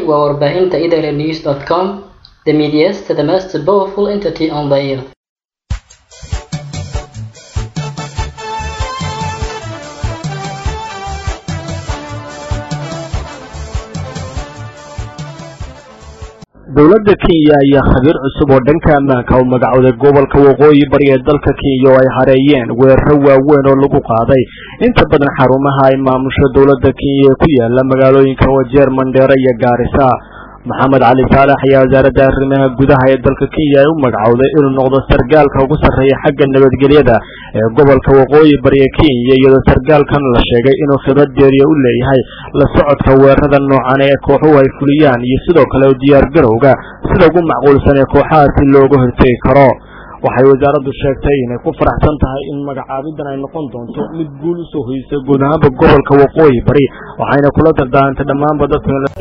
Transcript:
waa warbaahinta idnews com the medias the most powerful entity on the earth dowladda kenya ayaa khabiir cusub oo dhanka ammaanka u magacowday gobolka waqooyi bari ee dalka kenya oo ay hareeyeen weeraro waaweyn oo lagu qaaday inta badan xarumaha ay maamusho dowladda kenya ee ku yaala magaalooyinka wajeer mandheere iyo gaarisa maxamed cali saalax ayaa wasaaradda arrimaha gudaha ee dalka kenya ay u magacowday inuu noqdo sargaalka ugu sarreeya xagga nabadgelyada ee gobolka waqooyi bari ee kenya iyadoo sargaalkan la sheegay inuu khibrad deeriya u leeyahay la socodka weerarada noocan ee kooxuhu ay fuliyaan iyo sidoo kale diyaargarowga sida ugu macquulsan ee kooxahaasi looga hortegi karo waxay wasaaraddu sheegtay inay ku faraxsan tahay in magacaabidan ay noqon doonto mid guul usoo hoysay guud ahaanba gobolka waqooyi bari waxayna kula dardaarantay dhammaanba dadka